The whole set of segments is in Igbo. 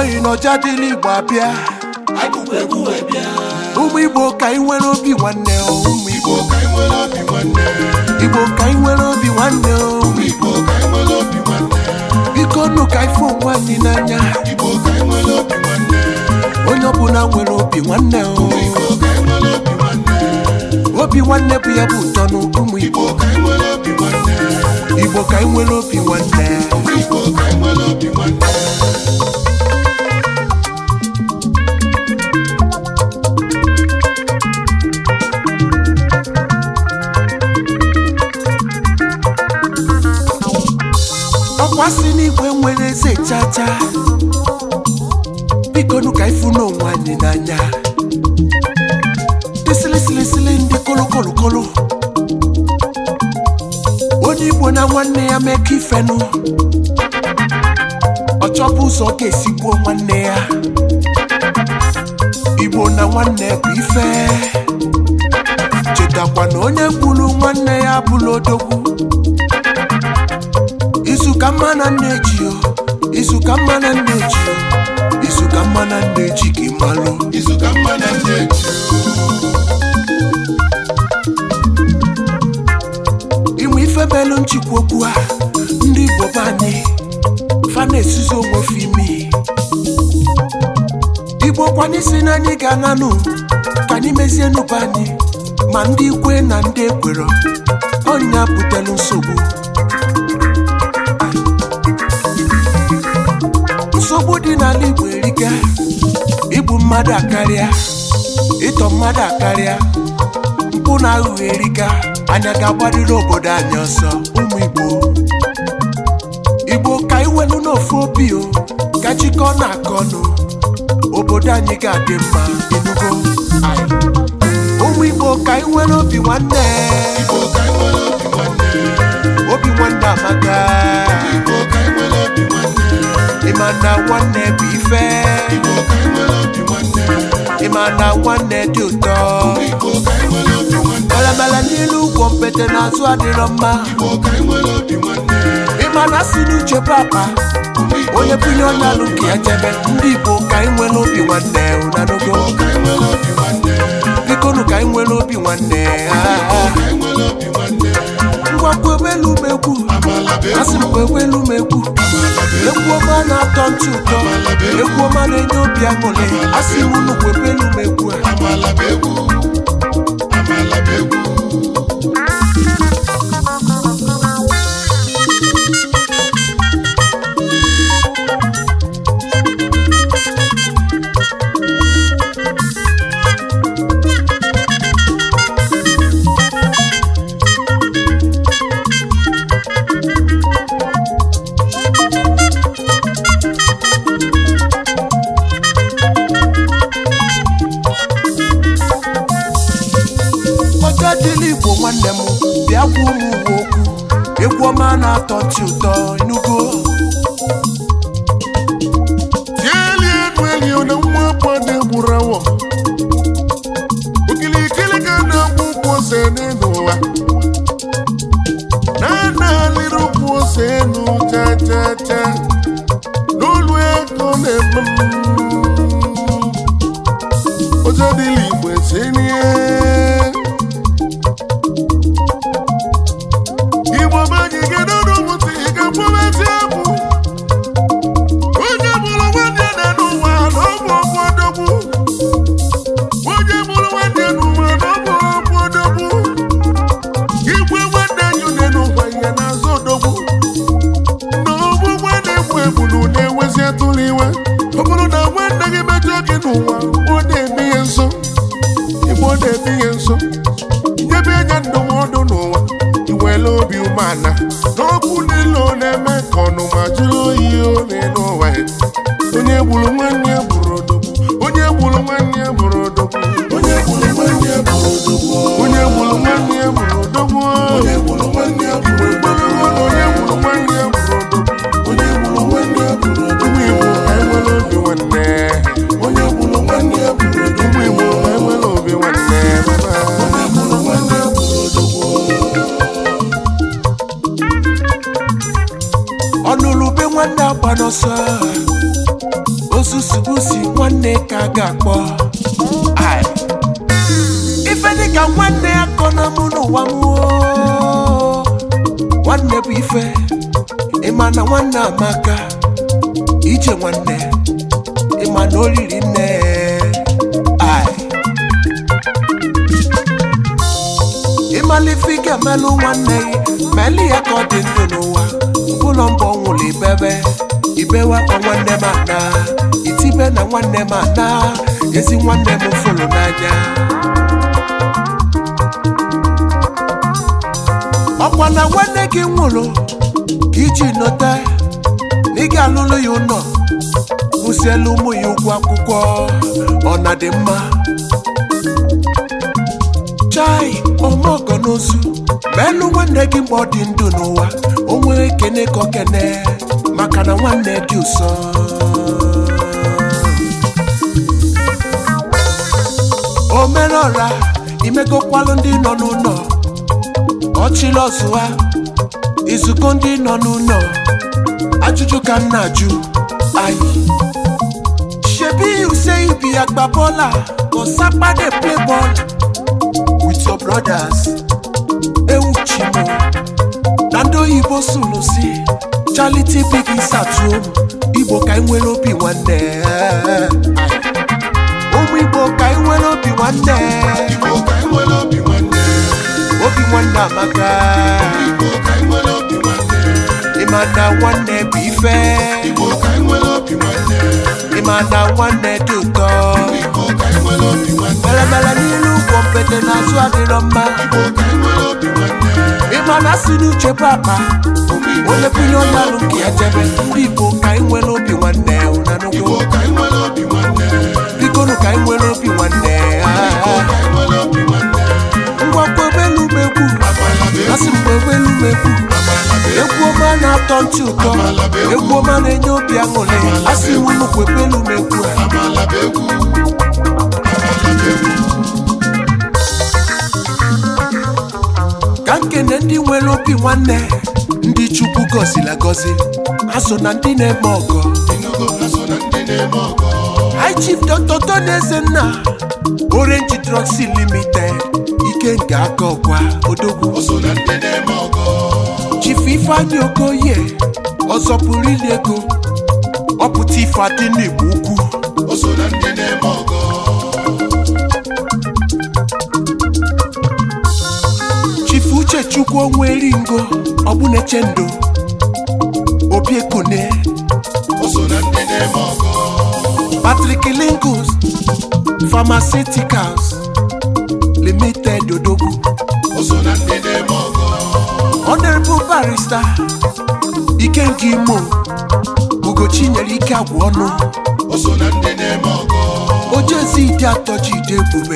oyi n'ọja dịla igbo abịa Agụkwa egwu wee bịa ụmụ igbo ka anyị nwere obi nwanne o ụmụ igbo Igbo ka anyị nwere obi nwanne igbo ka anyị nwere obi nwanne o Igbo ka anyị nwere obi nwanne biko nụ ka anyị fụ onwe anyị n'anya Igbo ka anyị nwere obi nwanne onye ọbụla nwere obi nwanne o Igbo ka anyị nwere obi nwanne obi nwanne bụ ya bụ ụtọ n'ụmụ igbo Igbo ka anyị nwere obi nwanne igbo ka anyị nwere obi nwanne Igbo ka anyị nwere obi nwanne ọkwa si n'igwe nwere eze chacha biko nụ ka ịfụ n'onwe anyị n'anya ndị sịlịsịlịsịlị ndị kolokolokolo onye igbo na nwanne ya mee ka ifenụ ọ chọpụ ụzọ ọ ga-esi gbuo nwanne ya igbo na nwanne bụ ife chetakwa na onye gburu nwanne ya bụla odogwu izu ka mma na nne ji o izu ka mma na nne ji o izu ka mma na nne ji gị malụ Izu ka mma na ndị eji ịmụ ife melụ nchịkwa okwu a ndị igbo be anyị fa na-esuzi onwe fe imi igbo kwanye si na anyị ga-ananụ ka anyị mezie nụba anyị ma ndị ikwe na ndị ekwero ọnya butelu nsogbu nsogbu dị n'ala igbo erika igbu mmadụ akarịa ịtọ mmadụ akarịa mpụ na aghụghọ erika anya ga-agbarịrị obodo anyị ọsọ ụmụ igbo igbo ka iwelu n'ofu obi o ka chịkọ na-akọ ọnụ obodo anyị ga-adị mma enugo Aye. ụmụ igbo ka iwere obi nwanne Igbo ka anyị nwere obi nwanne obi nwanne amaka Igbo ka anyị nwere obi nwanne ịma na nwanne bụ ife Igbo ka anyị nwere obi nwanne ịma na nwanne dị ụtọ Igbo ka anyị nwere obi nwanne balamala n'ilu ụgwọ mpete n'azụ adịrọ mma Igbo ka anyị nwere obi nwanne ịma na si n'uche papa onye bunye onye alụ nke ya jebe ndị igbo ka anyị nwere obi nwanne unanogo Igbo ka anyị nwere obi nwanne bikonu ka anyị nwere obi nwanne ah, ah. ka anyị nwere obi nwanne ngwa kwebelu m egwu Amala bụ asị m egwu kwebelu m egwu Amala bụ egwu egwu ọma na-atọ ntị ụtọ egwu ọma na-enye obi aṅụrị asị m unu kwebelu m egwu a Amala bụ egwu Amala bụ egwu ọjọ dịla igbo nwanne m bịa gwa ụmụ uwe okwu egwu ọma na-atọ ntị ụtọ enugo tieli enu eli na nwa gbade gburu awọ okilikili ka na-agba ụkwụ ose n'elu ụwa na-ana alịrị ụkwụ ose enu chachacha n'olu ego na-eme m. ụjọ dịla igbo eserie igbo banye gedo n'ụmụntị ị ga-akpọbezi abụ onye mụrụ nwanne ya n'ụwa na ọ bụ ọbụ odogwu onye mụrụ nwanne ya n'ụwa na ọ bụ ọbụ odogwu igwe nwanne ya une n'ụwa ihe na-azụ odogwu na ọbụ nwanne egbu egbulu na-ewezi atụrụ iwe ọ bụrụ na nwanne gị mejọ gị n'ụwa ọ na-eme ihe nso igbe ọ na-eme ihe nso nyebe anya ndụmọdụ n'ụwa iwere obi umeala n'okwu niile ọ na-eme ka ọnụma jụrụ oyi ole n'ụwa ya onye gburu nwanne ya bụrụ odogwu onye gburu nwanne ya bụrụ odogwu onye gburu nwanne ya bụrụ odogwu onye gburu nwanne ya bụrụ odogwu Onye gburu nwanne ya bụrụ Igbo gbara na onye gburu nwanne ya bụrụ odogwu Onye gburu nwanne ya bụrụ odogwu ụmụ Igbo ka enwere obi nwanne Onye gburu nwanne ya bụrụ odogwu ụmụ Igbo ka enwere obi nwanne baba Onye gburu nwanne ya bụrụ odogwu ọnụlụ be nwanne agba n'ọsọ osusubusi nwanne ka a ga-akpọ Ai. ife dịka nwanne ya kọ na mụ n'ụwa m oo. nwanne bụ ife ịma na nwanne amaka ije nwanne ịma na o riri nne Ai. ịmalife ị ga-emelụ nwanne gị meli ya ka ọ dị ndụ n'ụwa ụlọ mbọ nwụrụ ibebe ibewakwa nwanne m ana itibe na nwanne m ana ezi nwanne m fụrụ n'anya ọkwa na nwanne gị nwụrụ ka iji nọta na ị ga-alụlụ ya ụlọ kwụsịelu ụmụ ya ụgwọ akwụkwọ ọ na dị mma chai ọmọgọ n'ozu menụ nwanne gị mgbe ọ dị ndụ n'ụwa o nwere kene ka okene maka na nwanne dị ụsọ omenọra imegokwalụ ndị nọ n'ụlọ ọchịlị ọzụwa izuko ndị nọ n'ụlọ ajụjụ ka m na-ajụ anyị shebi you say you be agbabola but sapa dey play ball with your brothers ewu chimo na ndị oyibo sụrụ si charity begins at home igbo ka anyị nwere obi nwanne ụmụ igbo ka anyị nwere obi nwanne Igbo ka anyị nwere obi nwanne obi nwanne amaka Igbo ka anyị nwere obi nwanne ịma na nwanne bụ ife Igbo ka anyị nwere obi nwanne ịma na nwanne dị ụtọ Igbo ka anyị nwere obi nwanne melemele n'ilu ụgwọ mpete n'azụ adịrọ mma Igbo ka anyị nwere obi nwanne ịma na si n'uche bụ akpa Ụmụ Igbo onye bunye onye alụ nke ya jebe ndị igbo ka anyị nwere obi nwanne ụnanụgo Igbo ka anyị nwere obi nwanne bikonu ka anyị nwere obi nwanne Igbo ka anyị nwere obi nwanne ngwa kwebelu m egwu Amala bụ egwu asị m kwebelu m egwu Amala bụ egwu egwu ọma na-atọ ntị ụtọ egwu ọma na-enye obi aṅụrị asị m unu kwebelu m egwu a Amala bụ egwu Amala bụ egwu ka nkene ndị nwere obi nwanne ndị chukwu gọziri agọzi ha so na ndị na-eme ọgọ Inugo ha so na ndị na-eme ọgọ High Chief Dr. Tony Ezenna Orange Drugs Limited ike nke aka ọkwa odogwu O so na ndị na-eme ọgọ Chief Ifeanyi Okoye ọzọ pụrụ ili ego ọpụta ife adị n'Igbo ukwu O so na ndị na-eme ọgọ Chief Uchechukwu Onweringo ọbụneche ndo Obi Ekune O so na ndị na-eme ọgọ Patrick Lingus Pharmaceuticals Limited odogwu O so na ndị na-eme ọgọ Honorable Barrister Ikenga Imo Ugochi nyere ike agwụ ọnụ O so na ndị na-eme ọgọ ojezi ịdị atọ ji ide ebube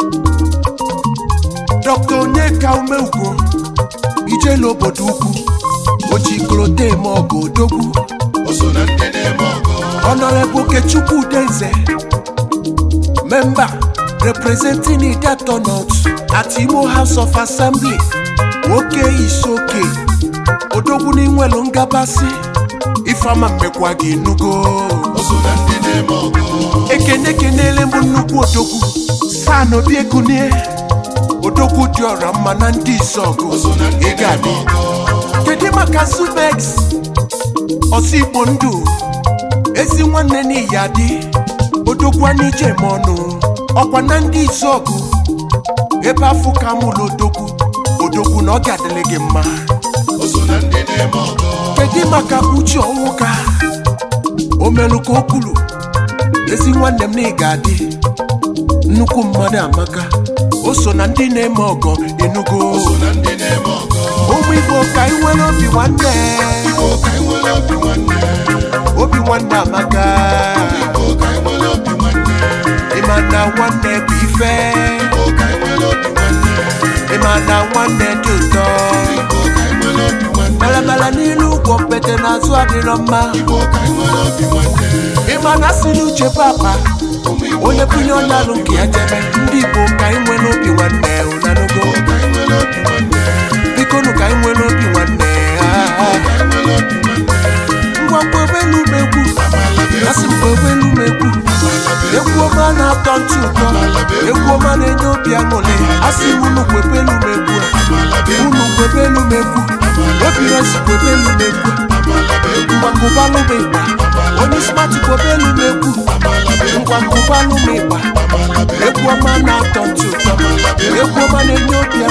Dr. Onyeka Umeugo ijele obodo ukwu ojikorote eme ọgụ odogwu O so na ndị na-eme ọgọ Honorable Okechukwu Udenze member representing Idato North at Imo House of Assembly nwoke isoke odogwu n'inwelu ngabasị ifeama mmekwa gị nugo O so na ndị na-eme ọgọ ekene kenele mbụ nnukwu odogwu san obi ekunie odogwu dị ọra mma na ndị izọgụ O so na ndị ị ga-adị na-eme ọgọ kedu maka subex ọsọ igbo ndụ ezi nwanne n'iyi adị odogwu anyị jem ọnụ ọkwa na ndị izọgụ ebe afọ ka mụlụ odogwu odogwu na ọ ga-adịrị gị mma O so na ndị na-eme ọgọ kedu maka uche ọnwụka o melụ ka o kwuru ezi nwanne m na ị ga-adị nnukwu mmadụ amaka o so na ndị na-eme ọgọ enugo O so na ndị na-eme ọgọ ụmụ igbo ka anyị nwere obi nwanne Igbo ka anyị nwere obi nwanne obi nwanne amaka Igbo ka anyị nwere obi nwanne ịma na nwanne bụ ife Igbo ka anyị nwere obi nwanne ịma na nwanne dị ụtọ Igbo ka anyị nwere obi nwanne balabala n'ilu ụgwọ mpete n'azụ adịrọ mma Igbo ka anyị nwere obi nwanne ịma na si n'uche papa Ụmụ Igbo onye ka bunye anyị onye nwere alụ obi nke ya jebe ndị igbo ka anyị nwere obi nwanne ụnanugo Igbo ka anyị nwere obi nwanne bikonu ka anyị nwere obi nwanne Igbo ka anyị nwere obi nwanne ngwa kwebelu m egwu Amala bụ egwu asị m kwebelu m na-atọ ntị ụtọ egwu ọma na-enye obi aṅụrị asị m unu kwepelu m egwu unu kwepelu m egwu obi resi kwepelu m egwu ngwangụbalụ m ịgba onye smart kwepelu m egwu ngwangụbalụ m ịgba egwu ọma na-atọ ntị ụtọ egwu ọma na-enye obi